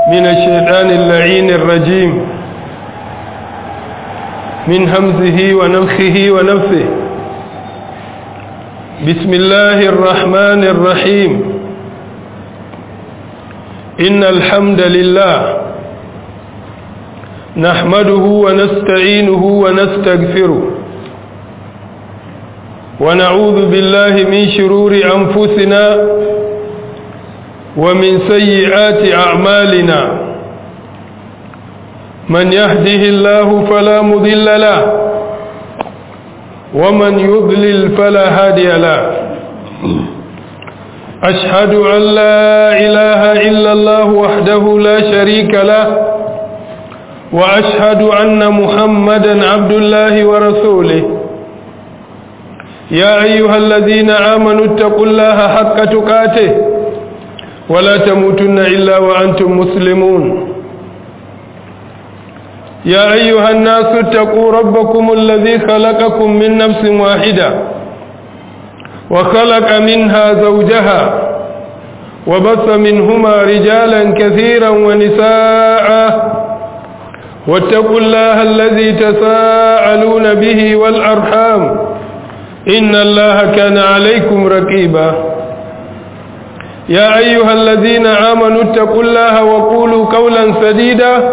من الشيطان اللعين الرجيم من همزه ونفخه ونفثه بسم الله الرحمن الرحيم إن الحمد لله نحمده ونستعينه ونستغفره ونعوذ بالله من شرور أنفسنا ومن سيئات أعمالنا من يهده الله فلا مضل له ومن يضلل فلا هادي له أشهد أن لا إله إلا الله وحده لا شريك له وأشهد أن محمدا عبد الله ورسوله يا أيها الذين آمنوا اتقوا الله حق تقاته ولا تموتن إلا وأنتم مسلمون يا أيها الناس اتقوا ربكم الذي خلقكم من نفس واحدة وخلق منها زوجها وبث منهما رجالا كثيرا ونساء واتقوا الله الذي تساءلون به والأرحام إن الله كان عليكم رقيبا يا أيها الذين آمنوا اتقوا الله وقولوا قولا سديدا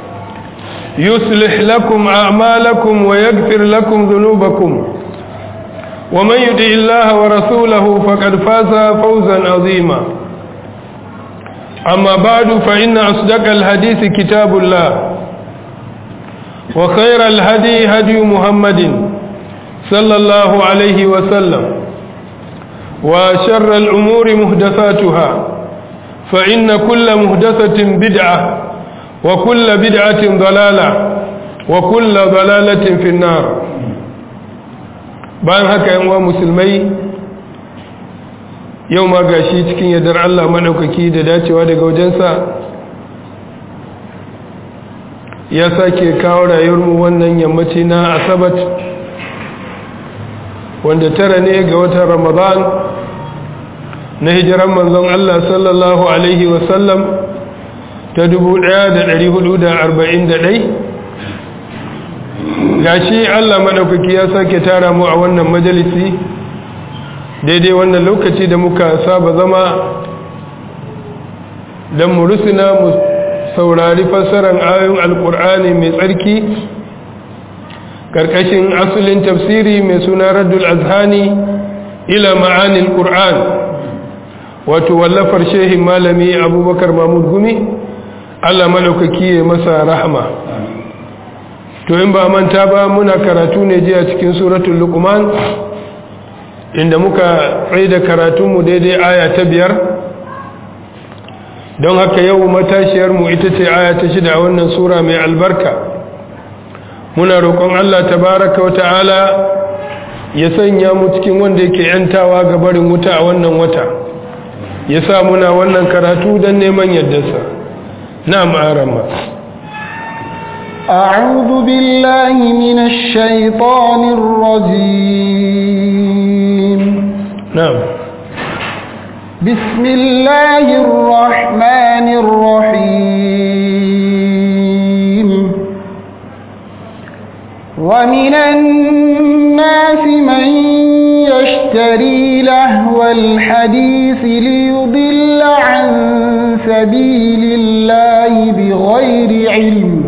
يصلح لكم أعمالكم ويغفر لكم ذنوبكم ومن يطع الله ورسوله فقد فاز فوزا عظيما أما بعد فإن أصدق الحديث كتاب الله وخير الهدي هدي محمد صلى الله عليه وسلم وشر الأمور مهدثاتها فإن كل مهدثة بدعة وكل بدعة ضلالة وكل ضلالة في النار bayan haka yan uwa musulmai yau ma gashi cikin yardar Allah madaukaki da dacewa daga wajensa ya sake kawo rayuwarmu wannan yammaci na asabat wanda tara ne ga watan ramadan na hijiran manzon Allah sallallahu alaihi wasallam ta 1441 gashi Allah madaukaki ya sake tara mu a wannan majalisi daidai wannan lokaci da muka saba zama don mu rusuna mu saurari fassarar ayoyin alkur'ani mai tsarki karkashin asulin tafsiri mai suna raddul azhani ila ma'anil qur'an wato wallafar shehin malami abubakar mahmud gumi Allah madaukaki ya masa rahama to in ba manta ba muna karatu ne jiya cikin suratul luqman inda muka tsaye da karatunmu daidai aya ta biyar don haka yau matashiyarmu ita ce aya ta shida a wannan sura mai albarka muna roƙon Allah tabaraka wa ta'ala ya sanya mu cikin wanda yake yantawa ga barin wuta a wannan wata ya sa muna wannan karatu don neman yaddarsa na ma'arama أعوذ بالله من الشيطان الرجيم نعم بسم الله الرحمن الرحيم ومن الناس من يشتري لهو الحديث ليضل عن سبيل الله بغير علم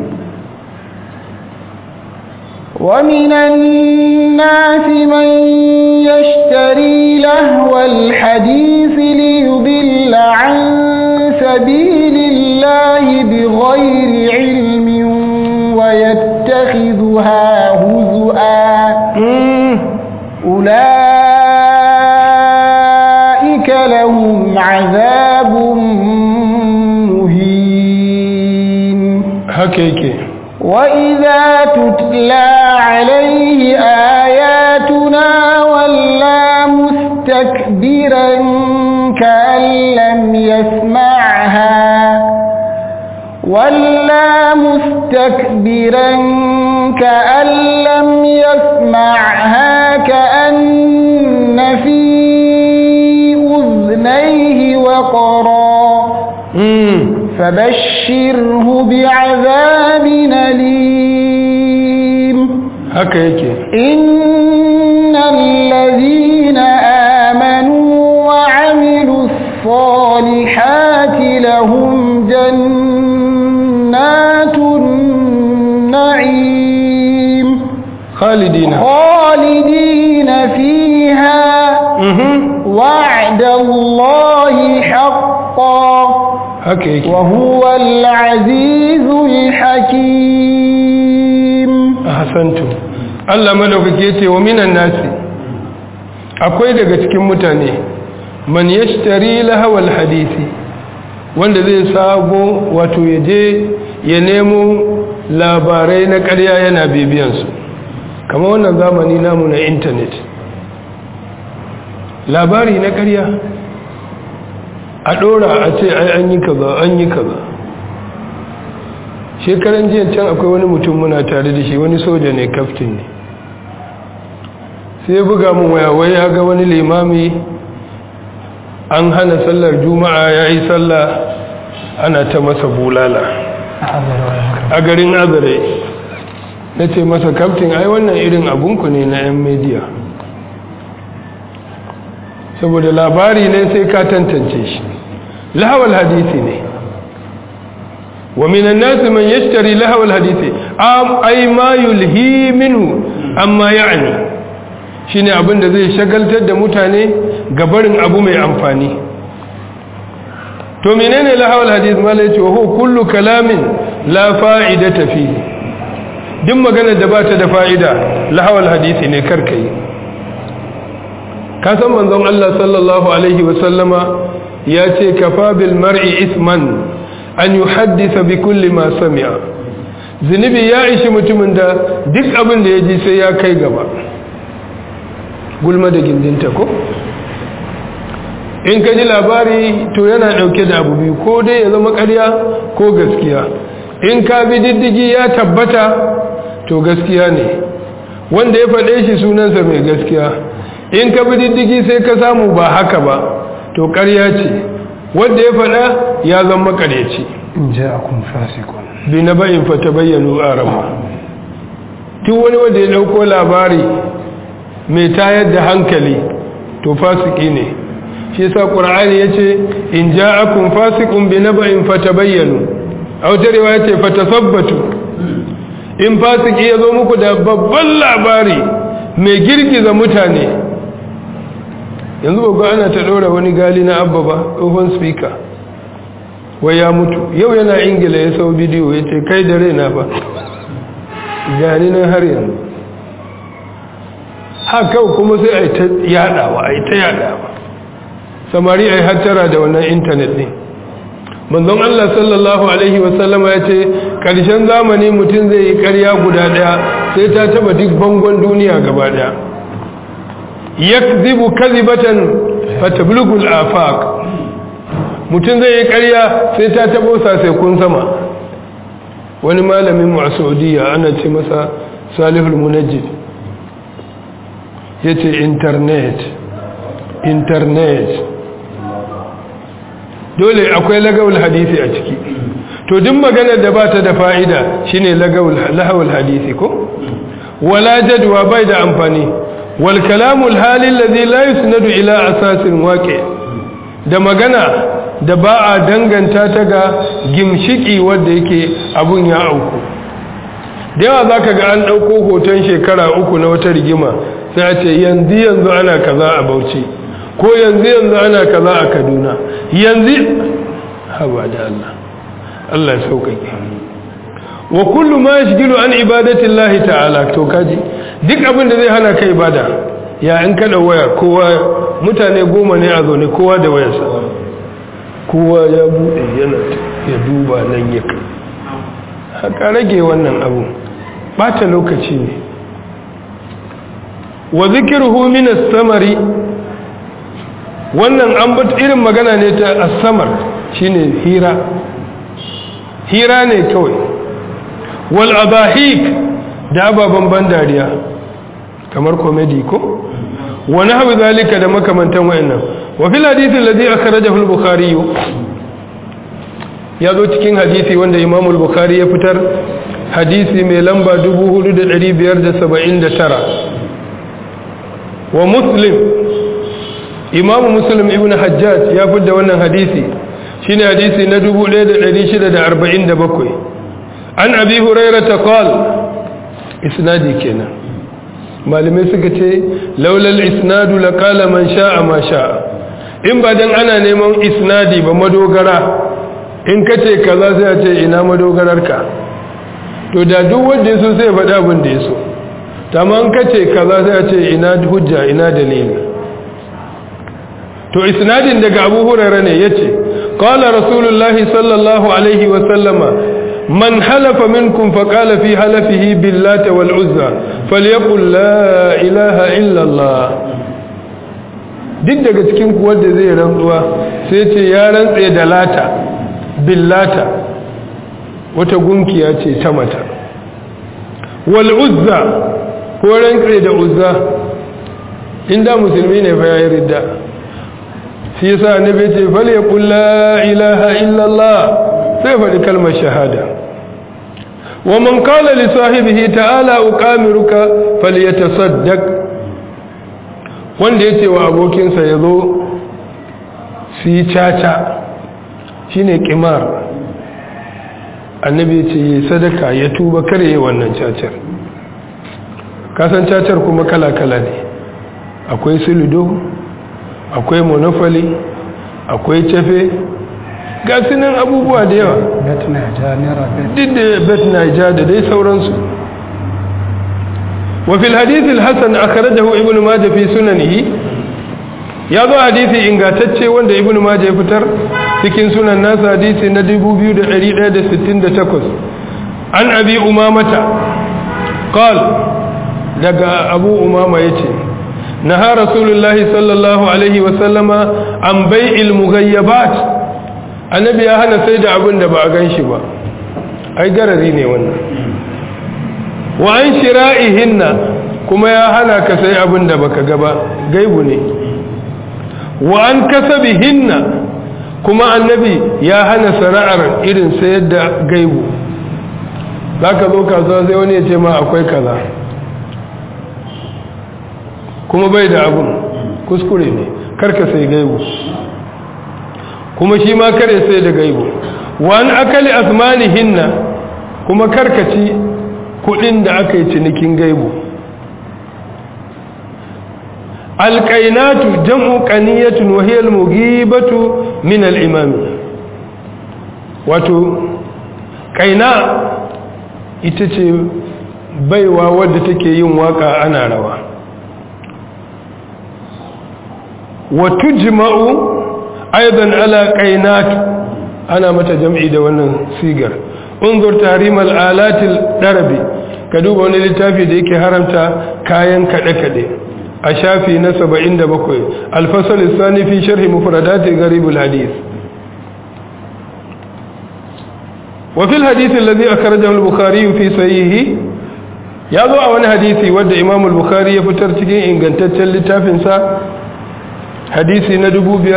ومن الناس من يشتري لهو الحديث ليضل عن سبيل الله بغير علم ويتخذها هزؤا أولئك لهم عذاب مهين حقيقي وإذا تتلى عليه آياتنا ولا مستكبرا كأن لم يسمعها ولا مستكبرا كأن لم يسمعها كأن في أذنيه وقرا فبشره بعذاب أليم haka yake إن الذين آمنوا وعملوا الصالحات لهم جنات النعيم khalidina خالدين فيها mhm وعد الله حقا haka yake وهو العزيز الحكيم ahsantu Allah madaukake yace wa minan nasi akwai daga cikin mutane man yashtari lahawal hadisi wanda zai sago wato yaje ya nemo labarai na ƙarya yana bibiyan su kamar wannan zamani namu na internet labari na ƙarya a ɗora a ce ai an yi kaza an yi kaza shekaran jiya can akwai wani mutum muna tare da shi wani soja ne kaftin ne sai ya buga mun waya wai ya ga wani limami an hana sallar juma'a ya yi sallah ana ta masa bulala a garin azare na ce masa kaftin ai wannan irin abunku ne na 'yan media saboda labari ne sai ka tantance shi lahawal hadisi ne ومن الناس من يشتري لهو الحديث أم أي ما يلهي منه أما يعني shine abin da zai shagaltar da mutane gabarin abu mai amfani to menene lahawal hadith mala yace wa huwa kullu kalamin la fa'idata fihi duk magana da bata da fa'ida lahawal hadisi ne karkai ka san manzon Allah sallallahu alaihi wa sallama ya ce kafa bil mar'i isman an yi haddisa bi kulli ma sami'a zunubi ya ishi mutumin da duk abin da ya ji sai ya kai gaba gulma da gindinta ko in ka ji labari to yana dauke da abu biyu ko dai ya zama karya ko gaskiya in ka bi diddigi ya tabbata to gaskiya ne wanda ya faɗe shi sunansa mai gaskiya in ka bi diddigi sai ka samu ba haka ba to karya ce wanda ya faɗa ya zama makareci in ja'akum fasiqun bi na bayin fata bayyano arama tun wani wanda ya ɗauko labari mai tayar da hankali to fasiki ne shi yasa qur'ani yace in ja'akum fasiqun bi naba'in fatabayyanu aw tarewa yace fatasabbatu in fasiki yazo muku da babban labari mai girgiza mutane yanzu ba ana ta ɗora wani gali na abba ba tsohon speaker wai ya mutu yau yana ingila ya sau bidiyo ya ce kai da raina ba gani nan har yanzu haka kuma sai a yi ta yadawa a yi ta yadawa samari a yi hattara da wannan intanet ne manzon Allah sallallahu Alaihi wasallama ya ce ƙarshen zamani mutum zai yi ƙarya guda ɗaya sai ta taba duk bangon duniya gaba ɗaya yakzibu kazibatan fatablugul afaq mutum zai yi ƙarya sai ta tabo sai kun sama wani malamin mu a saudiya ana ce masa salihul munajjid ya ce internet internet dole akwai lagawul hadisi a ciki to duk maganar da ba ta da fa'ida shine lagawul lahawul hadisi ko wala jadwa bai da amfani wal kalamul halin ladhi la yusnadu ila asasin waqi da magana da ba a danganta ta ga gimshiki wanda yake abun ya auku da yawa zaka ga an dauko hoton shekara uku na wata rigima sai a ce yanzu yanzu ana kaza a Bauchi ko yanzu yanzu ana kaza a Kaduna yanzu haba da Allah Allah ya sauƙaƙe wa kullu ma yashghilu an ibadati Allah ta'ala to kaji duk abin da zai hana kai ibada ya in kada waya kowa mutane goma ne a zaune kowa da wayarsa kowa ya bude yana ya duba nan ya kai haka rage wannan abu bata lokaci ne wa zikruhu min as-samari wannan an bat irin magana ne ta as-samar shine hira hira ne kawai wal abahik da ababen ban dariya kamar komedi ko wani hawi zalika da makamantan wayannan wa fil hadith alladhi akhrajahu al-bukhari ya zo cikin hadisi wanda imamul bukhari ya fitar hadisi mai lamba 4579 wa muslim imamu muslim ibn hajjaj ya fitar wannan hadisi shine hadisi na 1647 an abi hurairah ta qal isnadi kenan malamai suka ce laulal isnadu laqala man sha'a ma sha'a in ba dan ana neman isnadi ba madogara in kace kaza sai a ce ina madogararka to da duk wanda yaso sai faɗa abin da yaso tamam kace kaza sai a ce ina hujja ina dalili to isnadin daga Abu Hurairah ne yace qala rasulullahi sallallahu alaihi wa sallama من حلف منكم فقال في حلفه باللات والعزى فليقل لا إله إلا الله duk daga cikin ku wanda zai rantsuwa sai ce ya rantse da lata billata wata gunkiya ce ta mata wal uzza ko rantse da uzza inda musulmi ne fa yayi ridda shi yasa annabi ce fal yaqul la ilaha illa allah sai faɗi kalmar shahada wa man qala li sahibihi ta'ala uqamiruka falyatasaddaq wanda yace wa abokinsa yazo su yi caca shine qimar annabi yace yi sadaka ya tuba kare wannan cacar kasan cacar kuma kala-kala ne akwai suludo akwai monofali akwai cafe ga sunan abubuwa da yawa bet naija naira bet duk da bet naija da dai sauransu wa fil hadith al hasan akhrajahu ibn majah fi sunanihi ya zo hadisi ingantacce wanda ibn majah ya fitar cikin sunan nasa hadisi na 2168 an abi umamata qal daga abu umama yace naha rasulullahi sallallahu alaihi wa sallama an bai'il mughayyabat annabi ya hana sai da abin da ba a gan shi ba ai garari ne wannan wa an shira'ihinna kuma ya hana ka sai abin da baka ga ba gaibu ne wa an kasabihinna kuma annabi ya hana sana'ar irin sayar da gaibu za ka zo kasuwa sai wani ya ce ma akwai kaza kuma bai da abin kuskure ne karka sai gaibu kuma shi ma kare sai da gaibu wani akali asmanihinna kuma karkaci kudin da aka yi cinikin gaibu alƙainatu jam'u ƙaniyatun wahiyar mugibatu min al'imami wato ƙaina ita ce baiwa wadda take yin waka ana rawa wato jima'u aidan ala qainat ana mata jam'i da wannan sigar unzur tahrimal alatil darabi ka duba wani littafi da yake haramta kayan kade kade a shafi na 77 al-fasl ath-thani fi sharh mufradat gharib al-hadith wa fi al-hadith alladhi akhrajahu al-bukhari fi sahihi ya zo a wani hadisi wanda imam al-bukhari ya fitar cikin ingantaccen littafinsa hadisi na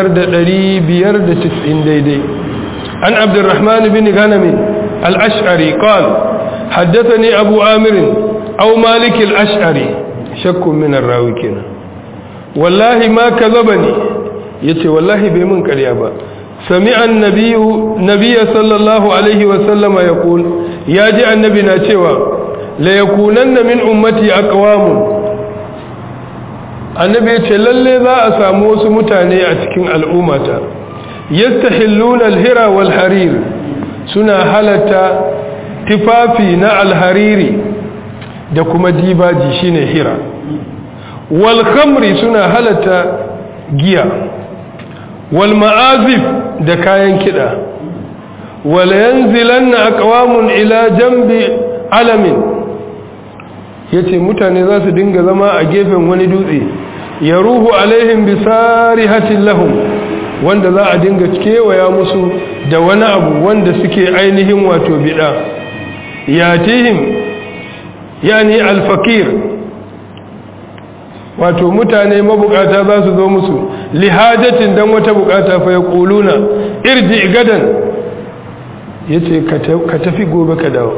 5590 daidai an abdurrahman bin ganami al-ash'ari qal haddathani abu amir aw malik al-ash'ari shakkun min ar-rawi kenan wallahi ma kazabani yace wallahi bai mun ƙarya ba sami'a an-nabiyyu nabiyya sallallahu alaihi wa sallama yaqul yaji annabi na cewa la yakunanna min ummati aqwamun annabi ya ce lalle za a samu wasu mutane a cikin al'ummata yastahilluna alhira wal harir suna halatta tifafi na alhariri da kuma dibaji shine hira wal khamri suna halatta giya wal ma'azif da kayan kida wal yanzilanna aqwamun ila jambi alamin ya ce mutane za su dinga zama a gefen wani dutse ya ruhu alaihim bisari hatin lahum wanda za a dinga kewaya musu da wani abu wanda suke ainihin wato bida ya tihim yani alfakir wato mutane mabukata za su zo musu lihajatin dan wata bukata fa ya kuluna irji gadan ya ce ka tafi gobe ka dawo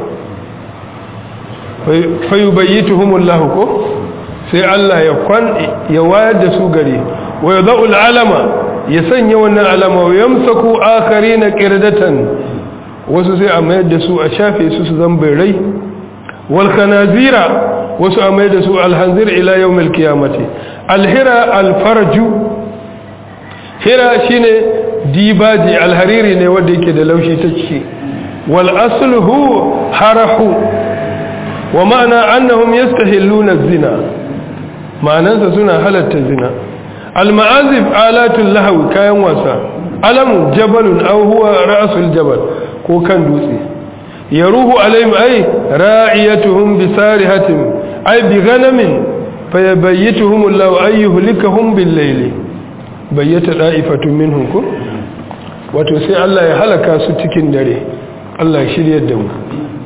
fayu bayyituhumullahu ko sai Allah ya kwan ya wayar da su gare wa yadhul alama ya sanya wannan alama wa yamsaku akharina qirdatan wasu sai a mayar da su a shafe su su zambirai wal khanazira wasu a mayar da su alhanzir ila yawmil qiyamati alhira alfarju hira shine dibaji alhariri ne wanda yake da laushi ta ciki wal asluhu harahu wa ma'ana annahum yastahilluna az-zina ma'anansa suna halatta zina al-ma'azif alatul lahwi kayan wasa alamun jabalun aw huwa ra'sul jabal ko kan dutse yaruhu alaihim ay ra'iyatuhum bisarihatin ay bi ghanamin fayabayyituhum Allah ay yuhlikahum bil layli bayyata da'ifatun minhum ko wato sai Allah ya halaka su cikin dare Allah ya shiryar da mu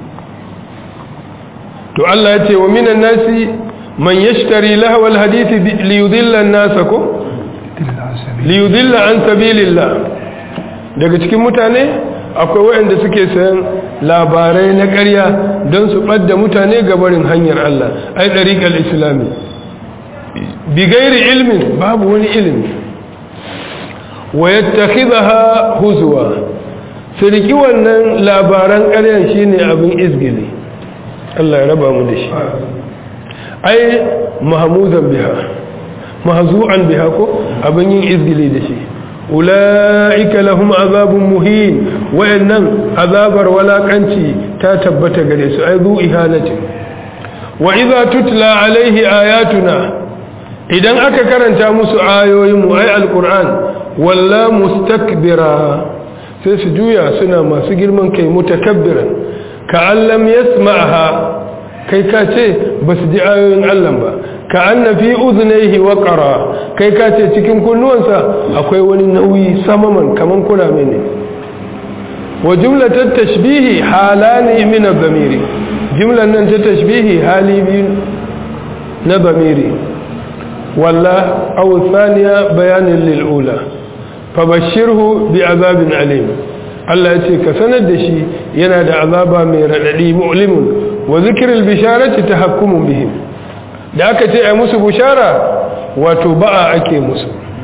to Allah ya ce wa minan nasi man yashtari lahwal hadithi li yudilla an-nas ko li yudilla an sabilillah daga cikin mutane akwai waɗanda suke sayan labarai na ƙarya don su ɓadda mutane ga barin hanyar Allah ai ɗariƙar islami bi gairi ilmin babu wani ilimi wa yattakhidha huzwa su riki wannan labaran ƙaryan shine abin izgili Allah ya raba mu da shi ai mahmuzan biha mahzu'an biha ko abin yin izgili da shi ula'ika lahum azabun muhin wayannan azabar walakanci ta tabbata gare su ai zu ihanati wa idza tutla alaihi ayatuna idan aka karanta musu ayoyin mu ai alquran walla mustakbira sai su juya suna masu girman kai mutakabbiran ka allam yasma'ha kai ka ce basu ji ayoyin Allah ba ka anna fi uzunaihi waqara kai ka ce cikin kunnuwansa akwai wani nauyi samaman kaman kuna mene wa jumlatat tashbihi halani min ad-damiri jumlan nan ta tashbihi hali biyu na damiri walla aw thaniya bayanin lil ula fabashshirhu bi azabin alim Allah ya ce ka sanar da shi yana da azaba mai radadi mu'limun wa zikril bisharati tahakkumun bihim da aka ce a musu bushara wato ba'a ake musu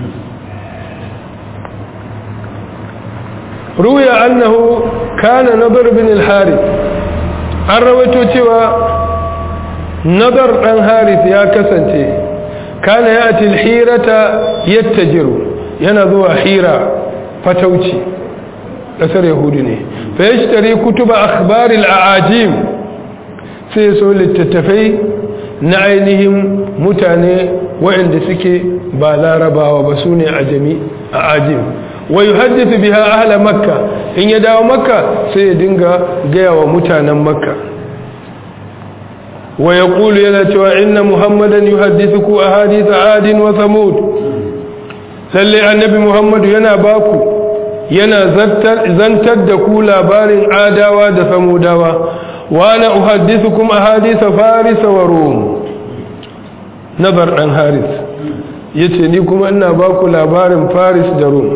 ruya annahu kana nadar bin al-harith an rawaito cewa nadar dan harith ya kasance kana yati al-hirata yattajiru yana zuwa hira fatauci kasar yahudi ne fa yashtari kutuba akhbar al-aajim sai so littattafai na ainihin mutane waɗanda suke ba larabawa ba su ne a ajim wa yi haddisa biha ahala makka in ya dawo makka sai ya dinga gaya wa mutanen makka wa ya ƙulu yana cewa inna muhammadan yi haddisa ku a hadisa adin wa samud lalle annabi muhammadu yana baku yana zantar da ku labarin adawa da samudawa وانا احدثكم احاديث فارس وروم نبر دان حارث yace ni kuma ina ba ku labarin faris da rum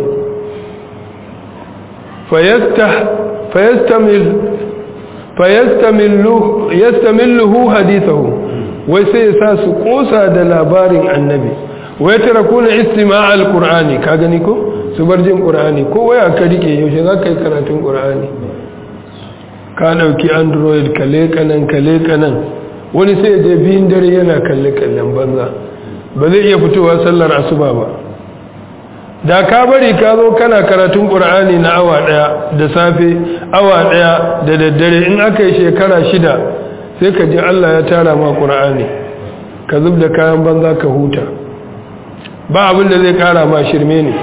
fayastamilluhu hadithahu wai sai ya sa su kosa da labarin annabi wai tara kuna istima al-qur'ani ka gani ko su bar jin qur'ani ko waya ka rike yaushe za ka yi karatun qur'ani ka ɗauki android kale kanan kale kanan wani sai je biyun dare yana kalle kallen banza ba zai iya fitowa sallar asuba ba da ka bari ka zo kana karatun ƙur'ani na awa ɗaya da safe awa ɗaya da daddare in aka yi shekara shida sai ka ji allah ya tara ma ƙur'ani ka zub da kayan banza ka huta ba abin da zai ƙara ma shirme ne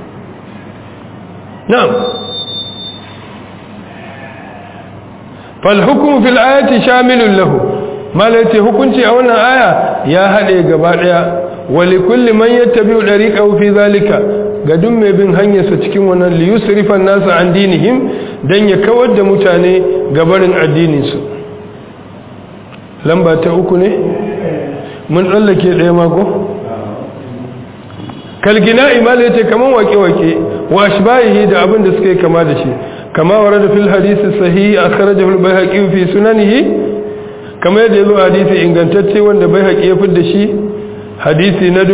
na'am falhukum fil ayati shamilun lahu malaiti hukunci a wannan aya ya hade gaba daya wali kulli man yattabi'u dariqahu fi zalika ga duk mai bin hanyarsa cikin wannan li yusrifa an-nasa an dinihim dan ya kawar da mutane gabarin addinin su lamba ta uku ne mun tsallake daya mako kalgina imalaiti kaman wake-wake wa ashbahihi da abin da suka yi kama da shi kama warada fil hadisi sahih akhrajahu al-baihaqi fi sunanihi kama yadda yazo hadisi ingantacce wanda baihaqi ya fidda shi hadisi na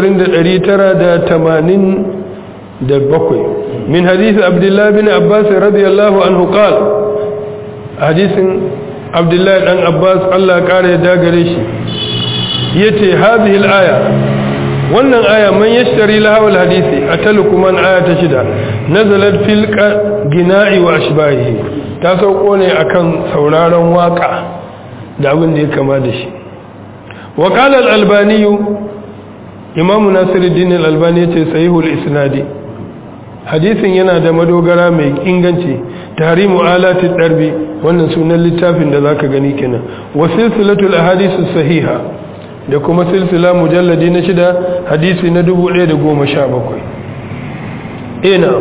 20987 min hadisi abdullah bin abbas radiyallahu anhu qala hadisin abdullah dan abbas Allah ya kare da gare shi yace hadhihi al-aya wannan aya man yashtari lahawal hadisi ataluku man aya ta shida nazalat fil gina'i wa ashbahihi ta sauko ne akan sauraron waka da abin da ya kama da shi wa qala al-albani imam nasiruddin al-albani yace sahihul isnadi hadisin yana da madogara mai inganci tahrimu alati darbi wannan sunan littafin da zaka gani kenan wa silsilatul ahadith sahiha da kuma silsila mujalladi na shida hadisi na dubu ɗaya da goma sha bakwai ina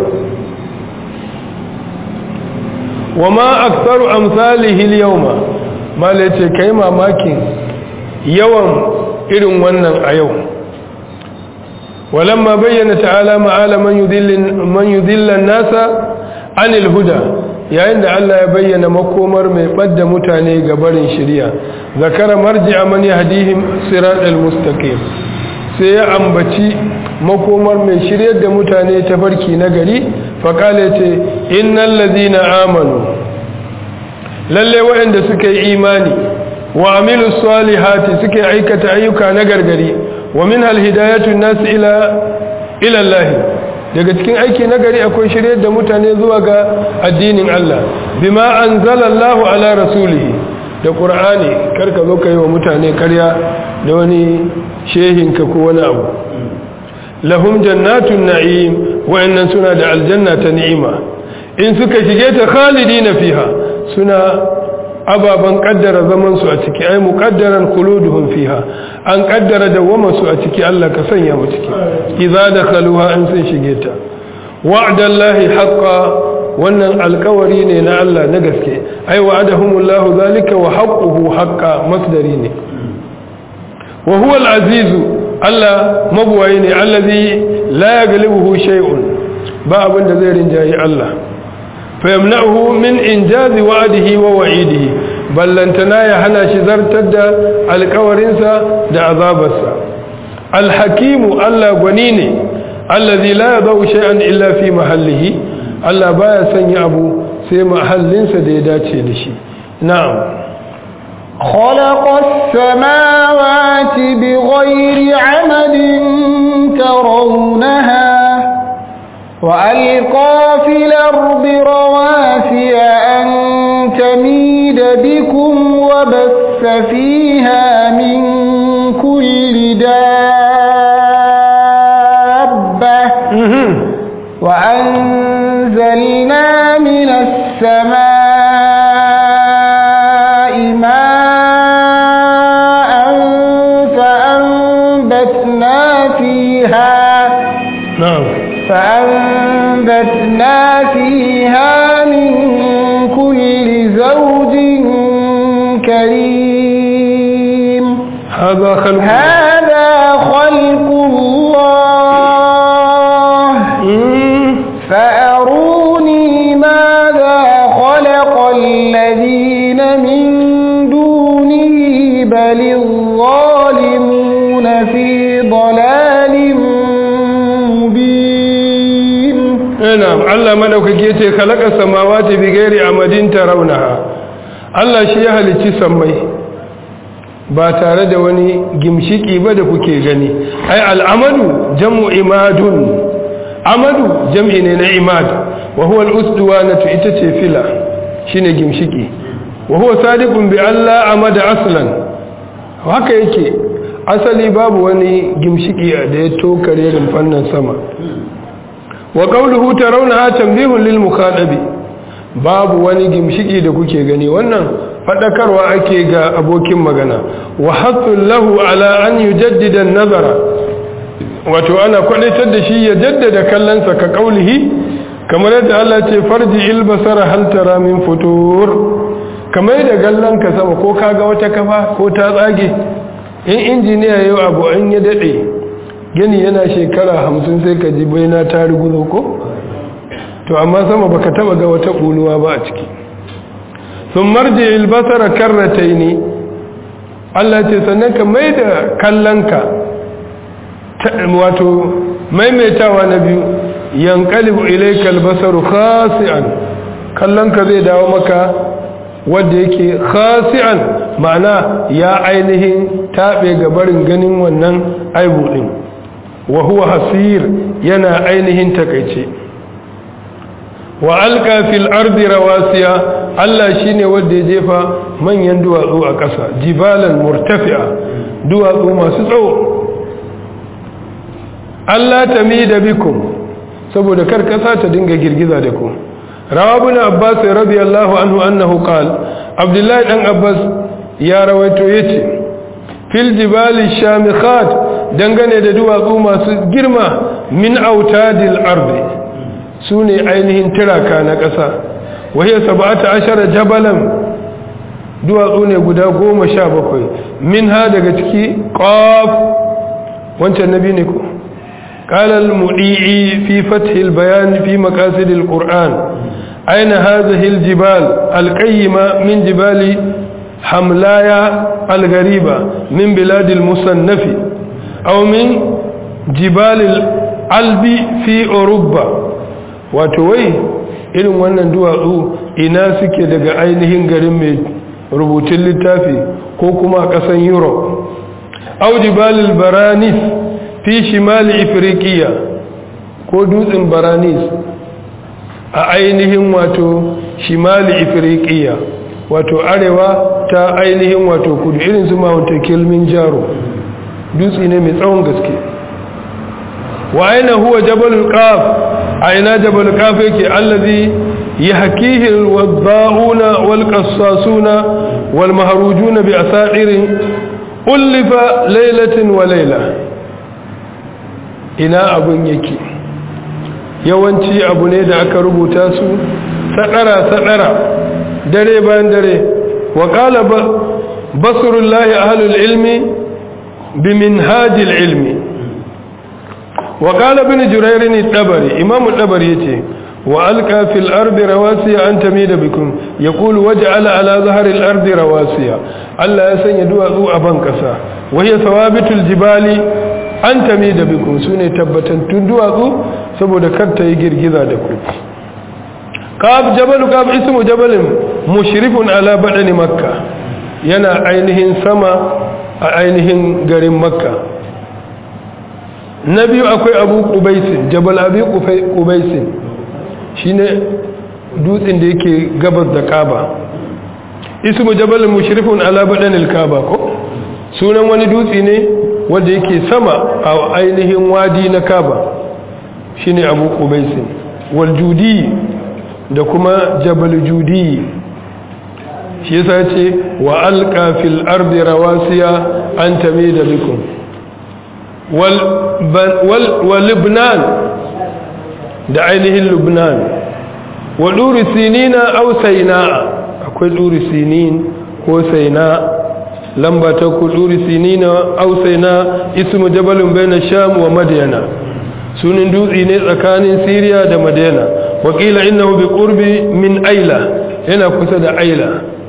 wa ma aksaru amsalihi yawma mala yace kai mamakin yawan irin wannan a yau walamma bayyana ta'ala ma'ala man yudillin man yudillan nasa anil huda yayin da Allah ya bayyana makomar mai ɓadda mutane ga barin shirya zakara marji'a man yahdihim siratal mustaqim sai ya ambaci makomar mai shiryar da mutane ta farki na gari faqala ce innal ladina amanu lalle waɗanda suka yi imani wa amilus salihati suka aikata ayyuka na gargari wa min al hidayatu nas ila ila Allah daga cikin aiki na gari akwai shiryar da mutane zuwa ga addinin Allah bima anzalallahu ala rasulihi da qur'ani karka zo kai wa mutane karya da wani shehinka ko wani abu lahum jannatun na'im wa'annan suna da aljanna ta ni'ima in suka shige ta khalidina fiha suna ababan kaddara zaman su a ciki ai muqaddaran khuluduhum fiha an kaddara dawama su a ciki Allah ka sanya mu ciki idza dakhaluha an sun shige ta wa'dallahi haqqan wannan alkawari ne na Allah na gaske ai wa'adahumullahu zalika wa haqquhu haqqan masdari ne wa huwa al-azizu Allah mabuwayi ne allazi la yaghlibuhu shay'un ba abin da zai rinjayi Allah fayamna'uhu min injazi wa'dihi wa wa'idihi ballantana ya hana shi zartar da alkawarinsa da azabarsa alhakimu Allah gwani ne allazi la yadau shay'an illa fi mahallihi Allah baya sanya abu sai mahallinsa da ya dace da shi na'am خلق السماوات بغير عمد ترونها وألقى في الأرض رواسي أن تميد بكم وبث فيها من كل دابة وأنزلنا من السماء ماء فأنبتنا فيها na'am فأنبتنا فيها من كل زوج كريم hadha khalqu هذا خلق الله Mm. فأروني ماذا خلق الذين من دونه بل الظالمون في ضلال مبين na'am Allah madaukake yace khalaqa samawati bighairi amadin tarawnaha Allah shi ya halicci sammai ba tare da wani gimshiki ba da kuke gani ai al'amadu jam'u imadun amadu jam'i ne na imad wa huwa al-usduwanatu ita ce fila shine gimshiki wa huwa sadiqun bi alla amada aslan haka yake asali babu wani gimshiki da ya tokare rumfannan sama wa qawluhu tarawnaha tanbihun lil mukhatabi babu wani gimshiki da kuke gani wannan fadakarwa ake ga abokin magana wa hathul lahu ala an yujaddida an-nazara wato ana kwadatar da shi ya jaddada kallonsa ka qawlihi kamar yadda Allah ce farji il basara hal tara min futur kamar da gallan ka sama ko kaga wata kafa ko ta tsage in injiniya yau abu an ya dade gani yana shekara hamsin sai ka ji baina ta riguzo ko to amma sama baka taba ga wata ƙuluwa ba a ciki sun marje ilbasara karratai ne Allah ce sannan ka mai da kallonka wato maimaitawa na biyu yankalibu ilaikal basaru khasi'an kallonka zai dawo maka wadda yake khasi'an ma'ana ya ainihin taɓe gabarin ganin wannan aibu ɗin wa huwa hasir yana ainihin takaice wa alka fil ardi rawasiya Allah shine wanda ya jefa manyan duwatsu a ƙasa jibalan murtafi'a duwatsu masu tsawo Allah tamida bikum saboda kar ƙasa ta dinga girgiza da ku rawa ibn abbas radiyallahu anhu annahu qala abdullahi dan abbas ya rawaito yace fil jibali shamikhat dangane da duwatsu masu girma min autadil ardi su ne ainihin tiraka na ƙasa wahiyar saba'ata ashara jabalan duwatsu ne guda goma sha bakwai min ha daga ciki ƙaf wancan nabi ne ko ƙalal mudi'i fi fathil bayan fi makasidil ƙur'an aina hazihil jibal alƙayyima min jibali hamlaya algariba min biladil musannafi aw min jibalil albi fi urubba wato wai irin wannan duwatsu ina suke daga ainihin garin mai rubutun littafi ko kuma ƙasan europe aujibalil baranis fi shimali ifirikiya ko dutsen baranis a ainihin wato shimali ifirikiya wato arewa ta ainihin wato kudu irin su mawanta kilmin jaro dutse ne mai tsawon gaske wa aina huwa jabalul qaf aina jabalul qaf yake allazi yahkihi alwadha'una walqassasuna walmahrujuna bi asairin ulfa laylatin wa layla ina abun yake yawanci abu ne da aka rubuta su sadara sadara dare bayan dare wa qala basrullahi ahlul ilmi biminhajil ilmi وقال ابن جرير الطبري امام الطبري yace والقى في الارض رواسي ان تميد بكم يقول وجعل على ظهر الارض رواسي الله ya sanya duwatsu a ban kasa wahiya sawabitul jibali an tamida bikum sune tabbatattun duwatsu saboda kar ta yi girgiza da ku kab jabal kab ismu jabalin mushrifun ala badani makka yana ainihin sama a ainihin garin makka na biyu akwai abu kubaisin jabal abu kubaisin shi ne dutsen da yake gabas da kaba ismu jabal mushrifun ala badanil kaba ko sunan wani dutse ne wanda yake sama a ainihin wadi na kaba shine abu kubaisin wal judi da kuma jabal judi shi yasa ce wa alqa fil ardi rawasiya an tamida bikum wa libnan da ainihin lubnan wa ɗuri sinina au saina akwai ɗuri sinin ko saina lamba ta ku ɗuri sinina au saina ismu jabalin bai na sham wa madiyana sunan dutse ne tsakanin siriya da madiyana wakila innahu bi qurbi min aila yana kusa da aila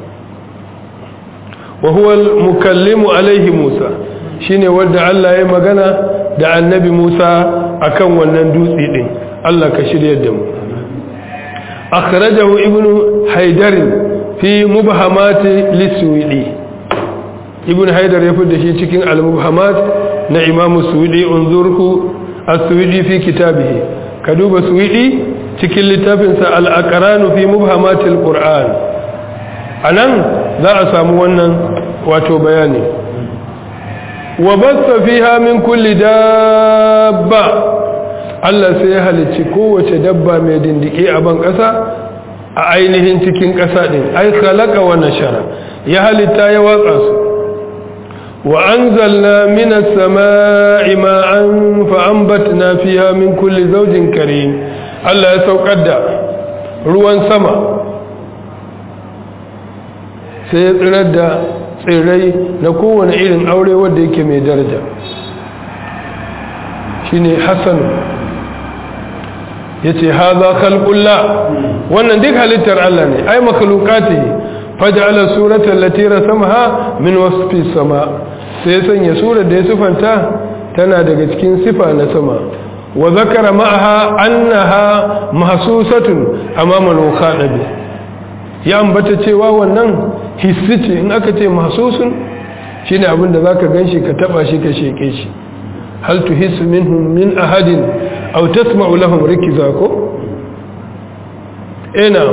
wa huwa al-mukallimu alaihi musa shine wanda Allah ya magana da annabi Musa akan wannan dutse din Allah ka shirya da mu akhrajahu ibnu haidar fi mubhamat lisuwidi ibnu haidar ya fada shi cikin al-mubhamat na imam suwidi unzurhu as-suwidi fi kitabihi ka duba suwidi cikin littafinsa al-aqran fi mubhamat al-qur'an anan za a samu wannan wato bayani wa basta fiha min kulli dabba Allah sai ya halicci kowace dabba mai dindike a ban ƙasa a ainihin cikin ƙasa ɗin ai khalaqa wa nashara ya halitta ya watsa su wa anzalna minas samaa'i ma'an fa anbatna fiha min kulli zawjin karim Allah ya saukar da ruwan sama sai ya tsirar da tsirrai na kowane irin aure wanda yake mai daraja shine hasan yace hadha khalqullah wannan duk halittar Allah ne ai makhluqatihi faj'ala surata allati rasamaha min wasfi sama sai sanya surar da ya sifanta tana daga cikin sifa na sama wa zakara ma'aha annaha mahsusatun amama al-mukhadab ya ambata cewa wannan hissi ce in aka ce mahsusun shine abin da zaka ganshi ka taba shi ka sheke shi hal tuhissu minhum min ahadin aw tasma'u lahum rikiza ko ina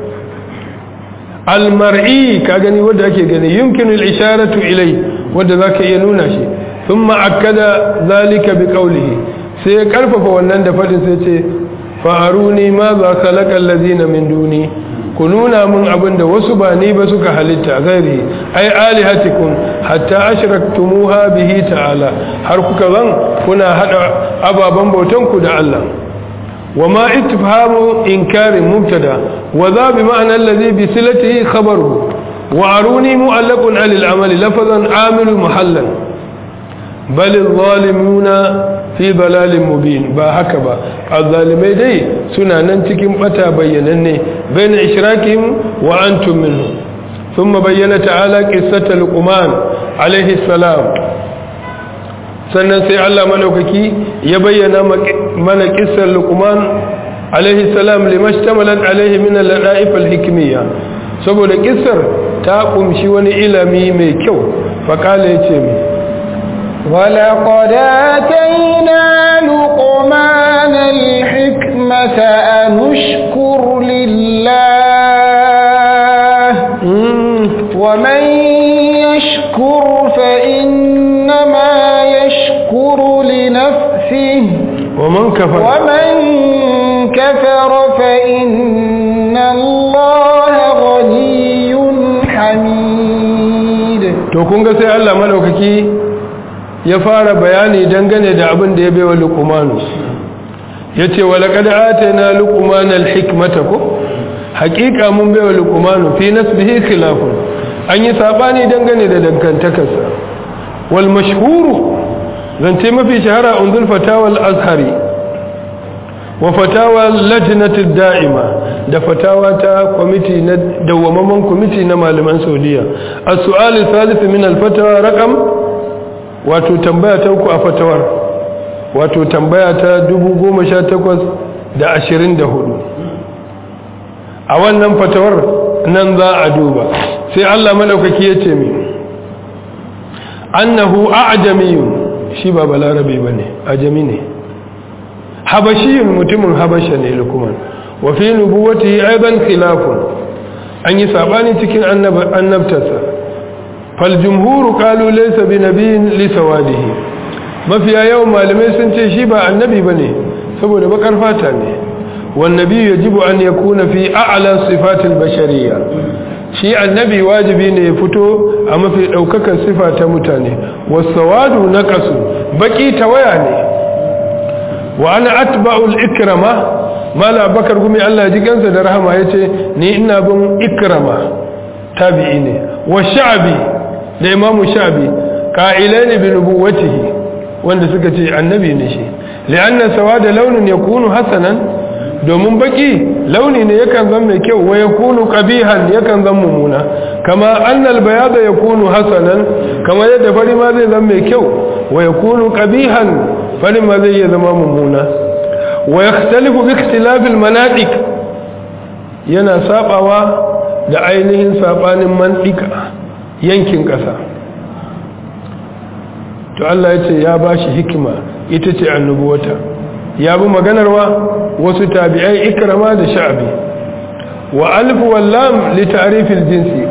almar'i ka gani wanda ake gani yumkinu al-isharatu ilai wanda zaka iya nuna shi thumma akkada zalika biqawlihi sai ya karfafa wannan da fadin sai ce fa'aruni ma za khalaqa allazina min duni ku nuna mun abin da wasu ba ni ba suka halitta gairi ai alihatikum hatta ashraktumuha bihi ta'ala har kuka zan kuna hada ababan bautan ku da Allah وما اتفهام إنكار مبتدا وذا بمعنى الذي بسلته خبره وعروني مؤلق على العمل لفظا عامل محلا بل الظالمون في ضلال مبين با هكذا الظالمين دي سنة ننتكم أتى بينني بين إشراكهم وأنتم منه ثم بين تعالى قصة لقمان عليه السلام sannan sai Allah madaukaki ya bayyana mana kissar Luqman alaihi salam limashtamalan alaihi min al-ladaif al-hikmiyya saboda kissar ta kumshi wani ilimi mai kyau fa kala yace mi ولقد آتينا لقمان الحكمة أن اشكر لله ومن يشكر فإنما يشكر لنفسه ومن كفر ومن كفر فإن الله غني حميد to kun ga sai Allah madaukaki ya fara bayani dangane da abin da ya baiwa luqmanu yace wa laqad atayna luqmana alhikmata ko haqiqa mun baiwa luqmanu fi nasbihi khilafun an yi sabani dangane da dangantakarsa wal mashhuru zance mafi shahara unzul fatawa al-azhari wa fatawa lajnati da'ima da fatawa ta kwamiti na dawwamamman kwamiti na malaman saudiya as-su'al al-thalith min al-fatawa raqam wato tambaya ta uku a fatawar wato tambaya ta 10824 a wannan fatawar nan za a duba sai Allah madaukaki ya ce mi annahu a'jamiyun shi ba balarabe ba ne ajami ne habashiyun mutumin habasha ne lukuman wa fi nubuwati aidan khilafun an yi sabani cikin annabtarsa fal jumhuru qalu laysa bi nabiyyin li sawadihi mafiya yawan malamai sun ce shi ba annabi bane saboda bakar fata ne wan nabiyyu yajibu an yakuna fi a'la sifatil bashariyya shi annabi wajibi ne ya fito a mafi daukakan sifa ta mutane wasawadu naqasu baki tawaya ne wa ana atba'ul ikrama mala bakar gumi Allah ji gansa da rahama yace ni ina bin ikrama tabi'i ne wa sha'bi da imamu sha'bi qa'ilain bi nubuwwatihi wanda suka ce annabi ne shi li'anna sawada launin yakunu hasanan domin baki launi ne yakan zama mai kyau wa yakunu qabihan yakan zama mummuna kama annal bayada yakunu hasanan kama yadda fari ma zai zama mai kyau wa yakunu qabihan fari ma zai zama mummuna wa yakhtalifu bi ikhtilaf al manatiq yana sabawa da ainihin sabanin mantika yankin kasa to Allah ya ce ya bashi hikima ita ce annubuwata ya bi maganarwa wasu tabi'ai ikrama da sha'bi wa alf wallam li ta'rif al-jinsi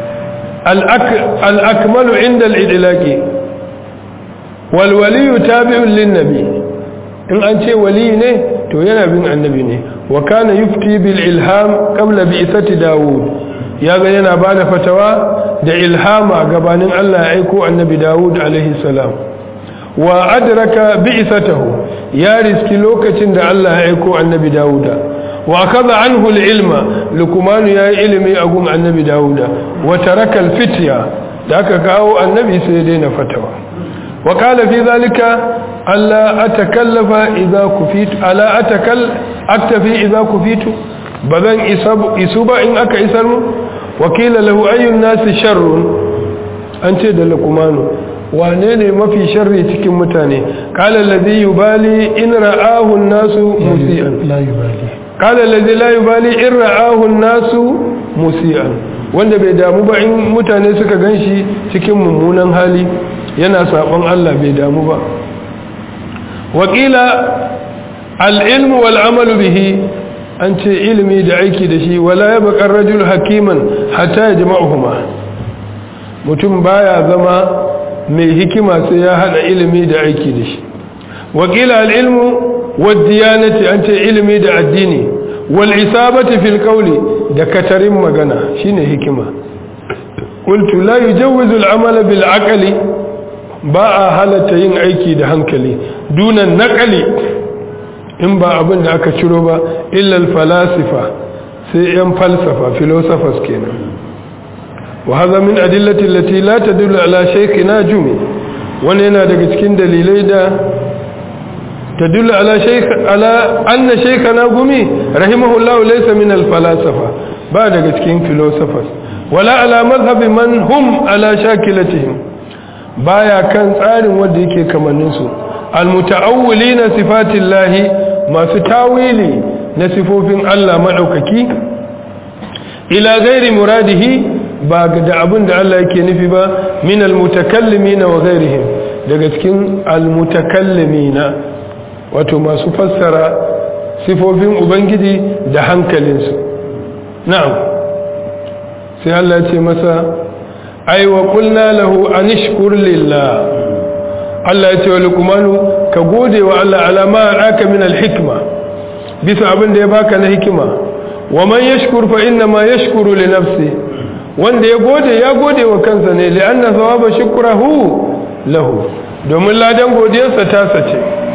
al-akmalu inda al-idlaqi wal wali tabi'un lin-nabi in an ce wali ne to yana bin annabi ne wa kana yufti bil ilham qabla bi'sati daud ya ga yana bada fatawa da ilhama gabanin Allah ya aiko annabi daud alaihi salam wa adraka bi'satahu ya riski lokacin da Allah ya aiko annabi Dawuda wa kaza anhu al-ilma lukman ya yi ilimi a gun annabi Dawuda wa taraka al-fitya da aka kawo annabi sai ya daina fatawa wa qala fi zalika alla atakallafa idza kufitu ala atakal aktafi idza kufitu bazan isu ba in aka isar mu wakila lahu ayyun nasi sharrun an ce da luqmanu wane ne mafi sharri cikin mutane qala alladhi yubali in ra'ahu an-nasu musian la yubali qala alladhi la yubali in ra'ahu an-nasu musian wanda bai damu ba in mutane suka ganshi cikin mummunan hali yana sabon Allah bai damu ba wakila al-ilmu wal amalu bihi an ce ilimi da aiki da shi wala ya bakar rajul hakiman hatta ya jama'uhuma mutum baya zama mai hikima sai ya hada ilimi da aiki da shi wakila al'ilmu waddiyanati an ce ilimi da addini wal isabati fil qawli da katarin magana shine hikima qultu la yujawwizu al-amala bil aqli ba a halatta yin aiki da hankali dunan naqali in ba abin da aka ciro ba illal falasifa sai yan falsafa philosophers kenan wa hadha min adillati allati la tadullu ala shaykhina jumi wannan yana daga cikin dalilai da tadullu ala shaykh ala anna shaykhana gumi rahimahullahu laysa min al falasifa ba daga cikin philosophers wala ala madhhab man hum ala shakilatihim baya kan tsarin wanda yake kamannin su al mutaawwilina sifatillahi masu tawili na sifofin Allah maɗaukaki ila gairi muradihi ba da abin da Allah yake nufi ba min almutakallimina wa gairihim daga cikin almutakallimina wato masu fassara sifofin ubangiji da hankalinsu na'am sai Allah ya ce masa ai wa qulna lahu anishkur lillah Allah ya ce wa luqmanu ka gode wa Allah alama aka min alhikma bisa abin da ya baka na hikima wa man yashkur fa inna ma yashkuru li nafsi wanda ya gode ya gode wa kansa ne li anna thawaba shukrahu lahu domin ladan godiyarsa ta sace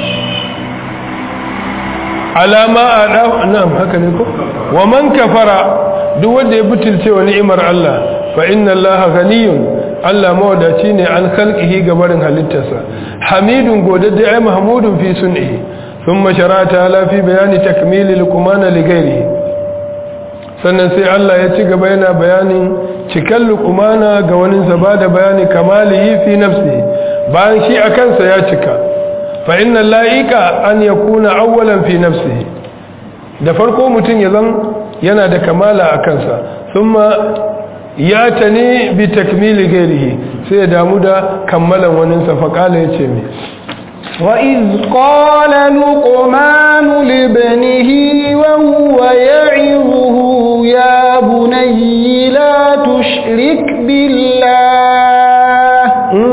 alama ada na'am haka ne ko wa man kafara duk wanda ya butulce wa ni'imar Allah fa inna Allah ghaniyun Allah mawadaci ne an khalqihi ga barin halittarsa hamidun godadde ai mahmudun fi sun'ihi thumma sharata la fi bayani takmili luqmana li ghairihi sannan sai Allah ya ci gaba yana bayanin cikan luqmana ga wani zaba da bayani kamalihi fi nafsihi bayan shi a kansa ya cika fa inna la'ika an yakuna awwalan fi nafsihi da farko mutum ya zan yana da kamala a kansa thumma ya ta ne bi takmili gairihi sai ya damu da kammalan waninsa faƙala ya ce mai وإذ قال لقمان لابنه وهو يعظه يا بني لا تشرك بالله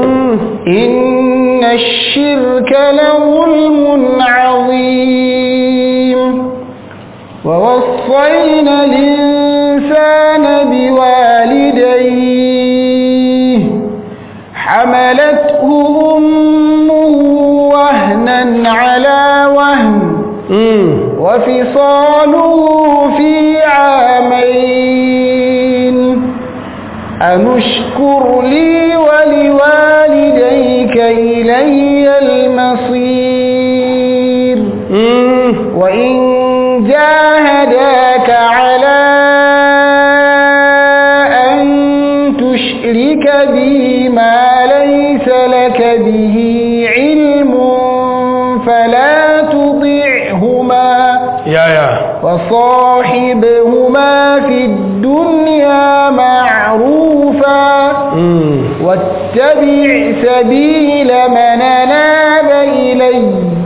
إن الشرك لظلم عظيم ووصينا الإنسان بوالديه حملته أمه وهنا على وهن وفصاله في عامين أنشكر لي ولوالديك إلي المصير وإن جاهداك على أن تشرك بي ما ليس لك به علم فلا تطعهما يا يا وصاحبهما في الدنيا معروفا واتبع سبيل من أناب إلي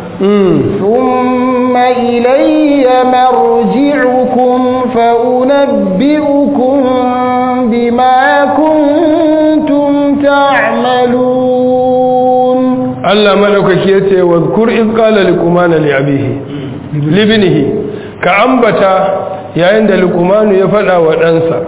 ثم إلي مرجعكم فأنبئكم بما كنتم تعملون Allah madaukaki yace wa kur iz qala liqman li abihi libnihi ka ambata yayin da liqman ya fada wa ɗansa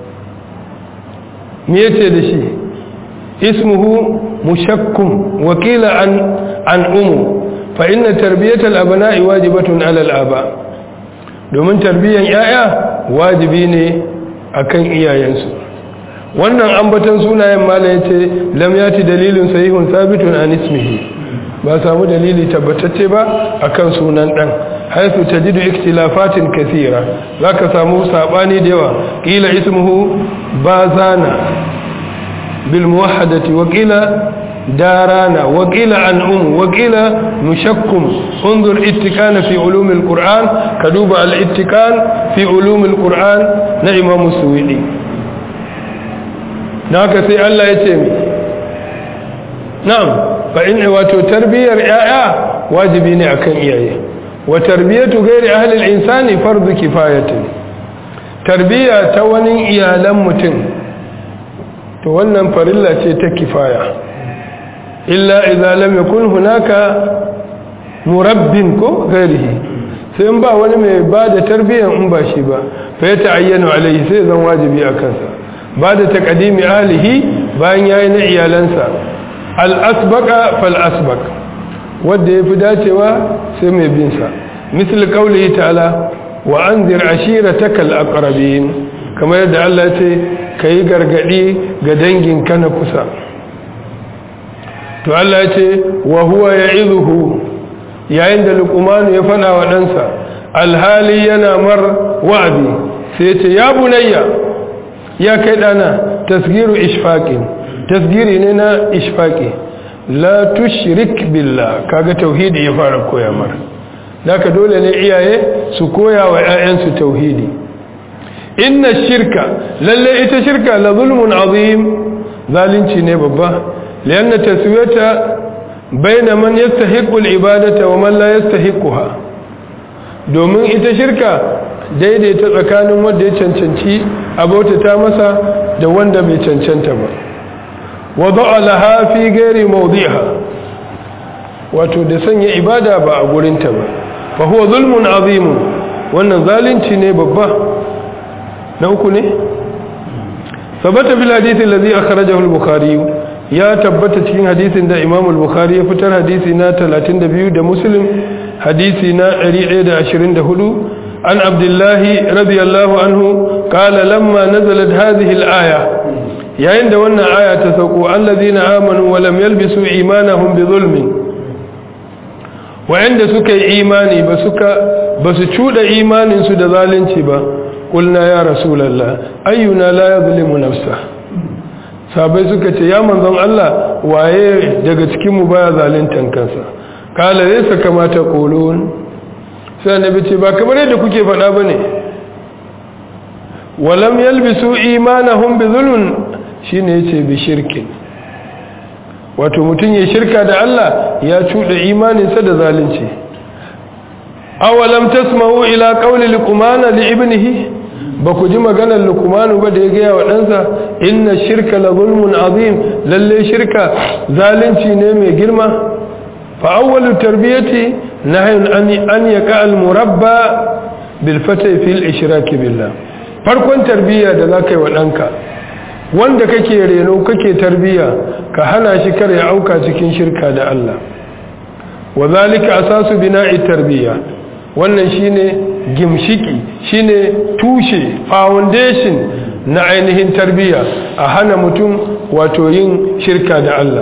me yace da shi ismuhu mushakkum wakila an an umu fa inna tarbiyatal abna'i wajibatun 'ala al-aba domin tarbiyan yaya wajibi ne akan iyayensu wannan ambatan sunayen mala yace lam yati dalilun sahihun sabitun an ismihi ba samu dalili tabbatacce ba akan sunan dan haythu tajidu ikhtilafatin kathira zaka samu sabani da yawa qila ismuhu bazana bil muwahhadati wa qila دارانا وقيل عن أم وقيل مشكم انظر اتكان في علوم القرآن كدوب الاتكان في علوم القرآن نعم مسويدي ناك سي الله يتيمي نعم فإن واتو تربية رعاية واجبين أكن إياه وتربية غير أهل الإنسان فرض كفاية تربية توني إيالا متن تونن فرلا تكفاية illa idza lam yakun hunaka murabbin ko gairihi sai in ba wani mai ba da tarbiyyar in ba shi ba fa ya ta'ayyanu alaihi sai zan wajibi a kansa ba da taqdimi ahlihi bayan yayi na iyalansa al asbaqa fal asbaq wanda yafi dacewa sai mai bin sa misal qawlihi ta'ala wa anzir ashirataka al aqrabin kamar yadda Allah ya ce kai gargadi ga danginka na kusa to Allah ya ce wa huwa ya'izuhu yayin da luqman ya fada wa ɗansa alhali yana mar wa'adi sai ce ya bunayya ya kai dana tasgiru ishfaqin tasgiri ne na ishfaqi la tushrik billah kaga tauhidi ya fara koya mar daka dole ne iyaye su koya wa ƴaƴansu tauhidi inna shirka lalle ita shirka la zulmun azim zalunci ne babba لأن تسوية بين من يستحق العبادة ومن لا يستحقها domin ita shirka daidaita tsakanin wanda ya cancanci abota masa da wanda bai cancanta ba wadda laha fi gairi mawdiha wato da sanya ibada ba a gurinta ba fa huwa zulmun azimun wannan zalunci ne babba na uku ne sabata bil hadith alladhi akhrajahu al-bukhari ya tabbata cikin hadisin da Imam al-Bukhari ya fitar hadisi na 32 da Muslim hadisi na 124 an Abdullah radiyallahu anhu qala lamma nazalat hadhihi al-aya yayin da wannan aya ta sauko allazina amanu wa lam yalbisu imanahum bi zulmin wa'anda suka yi imani ba suka basu cuda imanin su da zalunci ba qulna ya rasulullah ayyuna la yadhlimu nafsahu sabai suka ce ya manzon Allah waye daga cikinmu baya zaluntan kansa kala zai sa kamata kolon sai annabi ce ba kamar yadda kuke faɗa bane walam yalbisu imanahum bi zulmun shine yace bi shirkin wato mutun ya shirka da Allah ya cuda imaninsa da zalunci awalam tasma'u ila qawli luqman li ibnihi ba ku ji maganar lukumanu ba da ya gaya wa ɗansa inna shirka la zulmun azim lalle shirka zalunci ne mai girma fa awwalu tarbiyati nahyun an an yaqa al murabba bil fatay fil ishrak billah farkon tarbiyya da zaka yi wa ɗanka wanda kake reno kake tarbiyya ka hana shi kar ya auka cikin shirka da Allah wa zalika asasu bina'i tarbiyya wannan shine gimshiki shine tushe foundation na ainihin tarbiyya a hana mutum wato yin shirka da Allah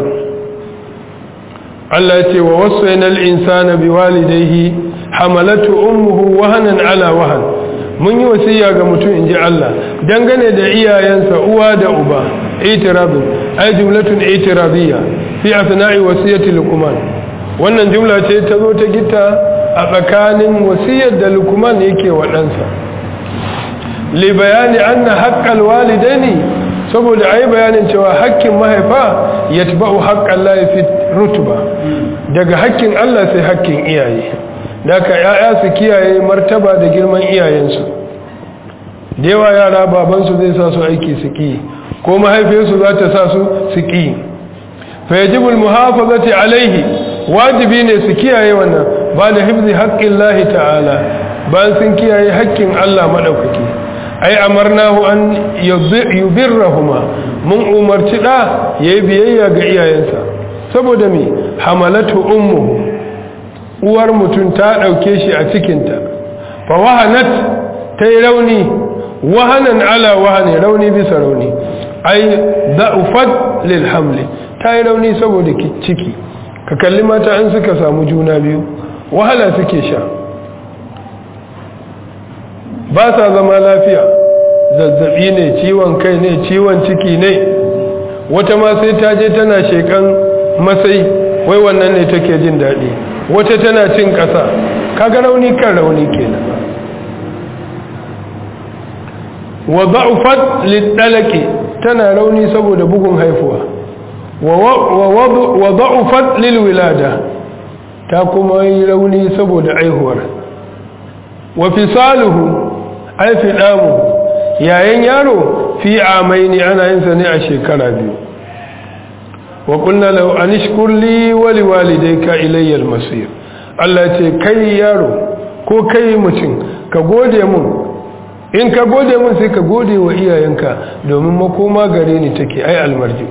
Allah ya ce wa wasaina al-insana biwalidayhi hamalatu ummuhu wahanan ala wahan mun yi wasiya ga mutum inji Allah dangane da iyayensa uwa da uba itirabun ay jumlatun itiradiyya fi asna'i wasiyati luqman wannan jumla ce ta zo ta gita a tsakanin wasiyar da lukman yake wa ɗansa li bayani anna haqqal walidaini saboda ayi bayanin cewa haƙƙin mahaifa yatba'u haqqal lahi fi rutba daga haƙƙin Allah sai haƙƙin iyaye daga yaya su kiyaye martaba da girman iyayensu da yawa yara babansu zai sa su aiki su ki ko mahaifiyarsu za ta sa su su ki fa yajibu al-muhafazati alaihi wajibi ne su kiyaye wannan ba da hifzi haƙƙin lahi ta'ala bayan sun kiyaye haƙƙin Allah maɗaukaki ai amarnahu an yubirrahuma mun umarci ɗa ya yi biyayya ga iyayensa saboda mi hamalatu ummu uwar mutum ta ɗauke shi a cikinta fa wahanat ta yi rauni wahanan ala wahane rauni bisa rauni ai da'ufat lil hamli ta yi rauni saboda ciki ka kalli mata an suka samu juna biyu wahala suke sha ba sa zama lafiya zazzabi ne ciwon kai ne ciwon ciki ne wata ma sai ta je tana shekan masai wai wannan ne take jin daɗi wata tana cin ƙasa kaga rauni kan rauni kenan wa da'ufat lidalaki tana rauni saboda bugun haifuwa wa da'ufat lilwilada ta kuma yi rauni saboda aihuwar wa fisaluhu ai fidamu yayin yaro fi amaini ana yin sa ne a shekara biyu wa qulna law anishkur li wa liwalidayka ilayya al-masir Allah ce kai yaro ko kai mutum ka gode mun in ka gode mun sai ka gode wa iyayenka domin makoma gare ni take ai almarji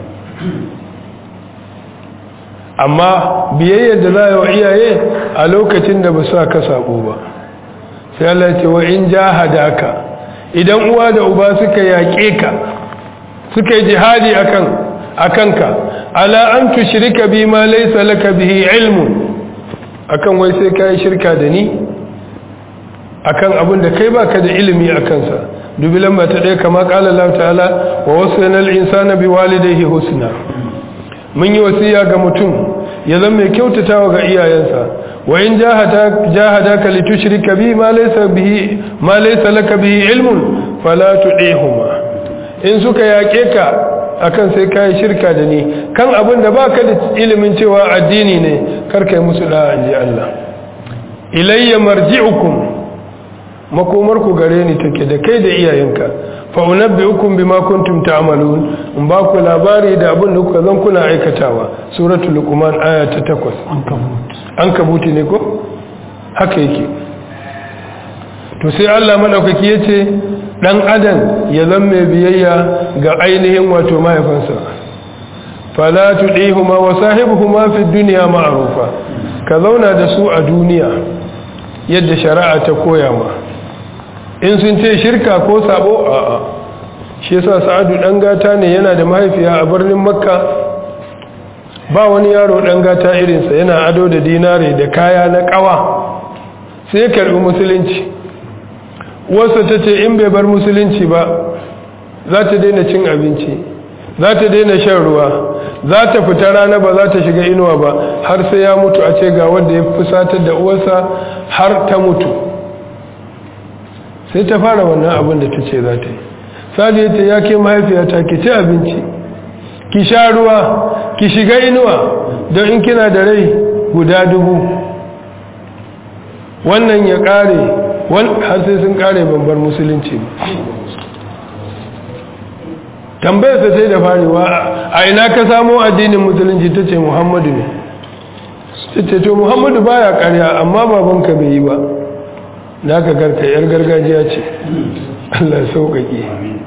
amma biyayyar da za wa iyaye a lokacin da ba sa ka sako ba sai Allah ce wa in jahadaka idan uwa da uba suka yaƙe ka suka yi jihadi akan akanka ala an tushrika bi ma laysa laka bihi ilmun akan wai sai kai shirka da ni akan abin da kai baka da ilimi a kansa dubi lamba ta ɗaya kama ƙala Allah ta'ala wa wasu yanar insana bi walidaihi husna mun yi wasiya ga mutum ya zama mai kyautatawa ga iyayensa wa in jahada ka li tushrika bi ma laysa bihi ma laysa laka bihi ilmun fala tudihuma in suka yake ka akan sai kai shirka da ni kan abin da baka da ilimin cewa addini ne kar kai musu da inji Allah ilayya marji'ukum makomarku gare ni take da kai da iyayenka fa unabbiukum bima kuntum ta'malun in ba ku labari da abin da kuka zan kuna aikatawa suratul luqman aya ta 8 an kabuti ne ko haka yake to sai Allah madaukaki yace dan adam ya zama biyayya ga ainihin wato mahaifansa fala tudihuma wa sahibuhuma fi dunya ma'rufa ka zauna da su a duniya yadda shari'a ta koya ma in sun ce shirka ko sabo a'a shi yasa sa'adu dan gata ne yana da mahaifiya a birnin makka ba wani yaro dan gata irinsa yana ado da dinare da kaya na kawa sai karbi musulunci wasu ta ce in bai bar musulunci ba za ta daina cin abinci za ta daina shan ruwa za ta fita rana ba za ta shiga inuwa ba har sai ya mutu a ce ga wanda ya fusatar da uwarsa har ta mutu sai ta fara wannan abin da ta ce za ta yi sadi ta ya ke mahaifiyata ki ci abinci ki sha ruwa ki shiga inuwa don in kina da rai guda dubu wannan ya kare har sai sun kare babbar musulunci tambayarsa sai da farewa a ina ka samo addinin musulunci ta ce muhammadu ne ta ce to muhammadu baya karya amma babanka bai yi ba na ka garka yar gargajiya ce Allah sauƙaƙe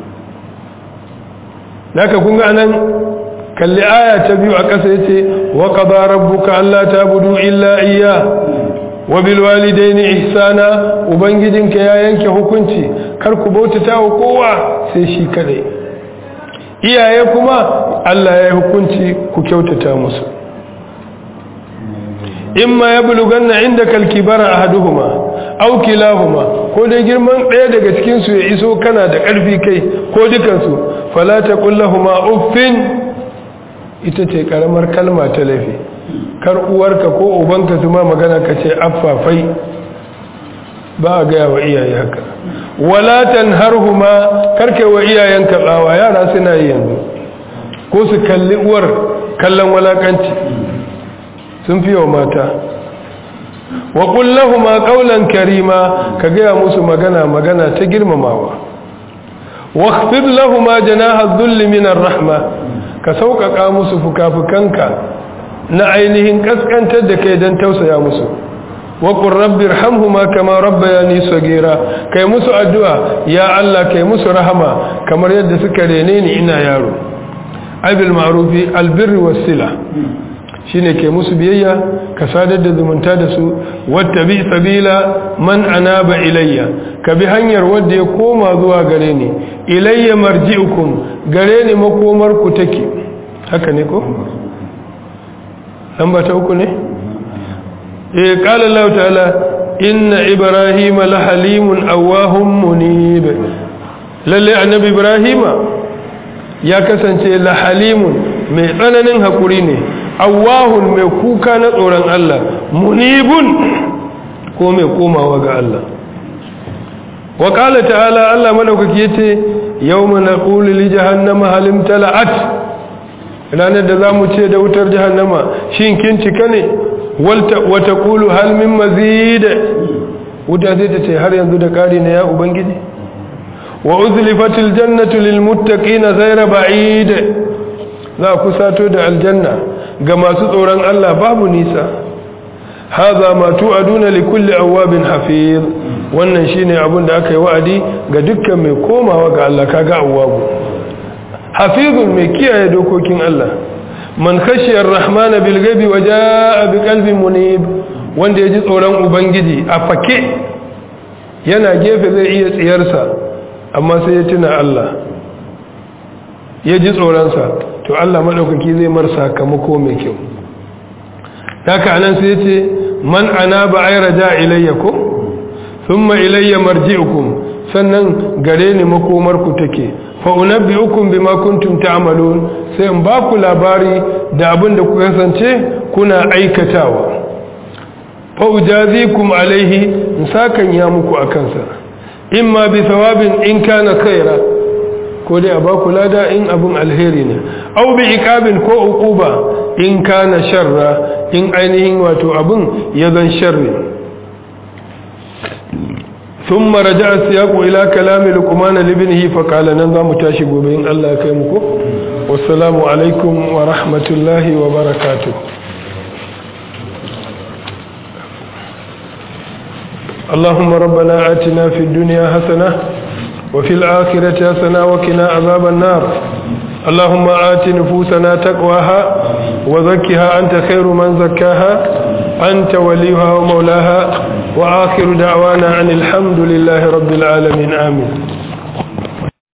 da ka kunga anan kalli aya ta biyu a ƙasa ya ce wa ƙaba rabbuka Allah ta budu illa iya wa bilwalidaini ihsana ubangijinka ya yanke hukunci kar ku bautata wa kowa sai shi kadai iyaye kuma Allah ya yi hukunci ku kyautata musu imma ya buluganna inda kalkibara ahaduhuma aw kilahuma ko dai girman ɗaya daga cikin su ya iso kana da ƙarfi kai ko dukansu fala taqul lahumu uffin ita ce karamar kalma ta laifi kar uwarka ko ubanka su ma magana ka ce affafai ba a gaya wa iyaye haka wala tanharhuma karkai wa iyayenka tsawa yara suna yi yanzu ko su kalli uwar kallon walakanci sun fi wa mata wa kullahuma qawlan karima ka gaya musu magana magana ta girmamawa واخفض لهما جناح الذل من الرحمة كسوقك musu fukafukanka na ainihin kaskantar da kai don tausaya musu waƙun rabbi rahamhuma kama rabbayani sagira kai musu addu'a ya Allah kai musu rahama kamar yadda suka rene ni ina yaro abil ma'rufi albirri wasila shine ke musu biyayya ka sadar da zumunta da su wattabi sabila man anaba ilayya ka bi hanyar wanda ya koma zuwa gare ni ilayya marji'ukum gare ni makomar ku take haka ne ko lamba ta uku ne eh qala Allah ta'ala inna ibrahima la halimun awahum munib lalle annabi ibrahima ya kasance la halimun mai tsananin hakuri ne awahun mai kuka na tsoron Allah munibun ko mai komawa ga Allah wa qala ta'ala Allah madaukaki yace yawma naqulu li jahannama halim tala'at ranar da zamu ce da wutar jahannama shin kin cika ne wa taqulu hal min mazid wuta zai ta ce har yanzu da kari ne ya ubangiji wa uzlifatil jannatu lil muttaqina ghayra ba'id za ku sato da aljanna ga masu tsoron Allah babu nisa haza ma tu'aduna li kulli awabin hafiz wannan shine abin da aka yi wa'adi ga dukkan mai komawa ga Allah kaga awabu hafizun mai kiyaye dokokin Allah man khashiya ar-rahmana bil ghaibi wa jaa bi qalbin munib wanda yaji tsoron ubangiji a fake yana gefe zai iya tsiyarsa amma sai ya tuna Allah ya ji tsoronsa to Allah maɗaukaki zai mar sakamako mai kyau haka anan sai ce man ana ba ai raja ilayya ko thumma ilayya marji'ukum sannan gare ni makomar ku take fa unabbi'ukum bima kuntum ta'malun sai in ba ku labari da abin da ku kasance kuna aikatawa fa ujazikum alaihi in sakan ya muku akan sa imma bi thawabin in kana khaira ko dai a ba ku lada in abin alheri ne au bi ikabin ko uquba in kana sharra in ainihin wato abin ya zan sharri ثم رجع السياق إلى كلام لقمان لابنه فقال ننظر متاشي بين الله كيمكو والسلام عليكم ورحمة الله وبركاته اللهم ربنا آتنا في الدنيا حسنة وفي الآخرة حسنة وقنا عذاب النار اللهم آت نفوسنا تقواها وزكها أنت خير من زكاها أنت وليها ومولاها وآخر دعوانا عن الحمد لله رب العالمين آمين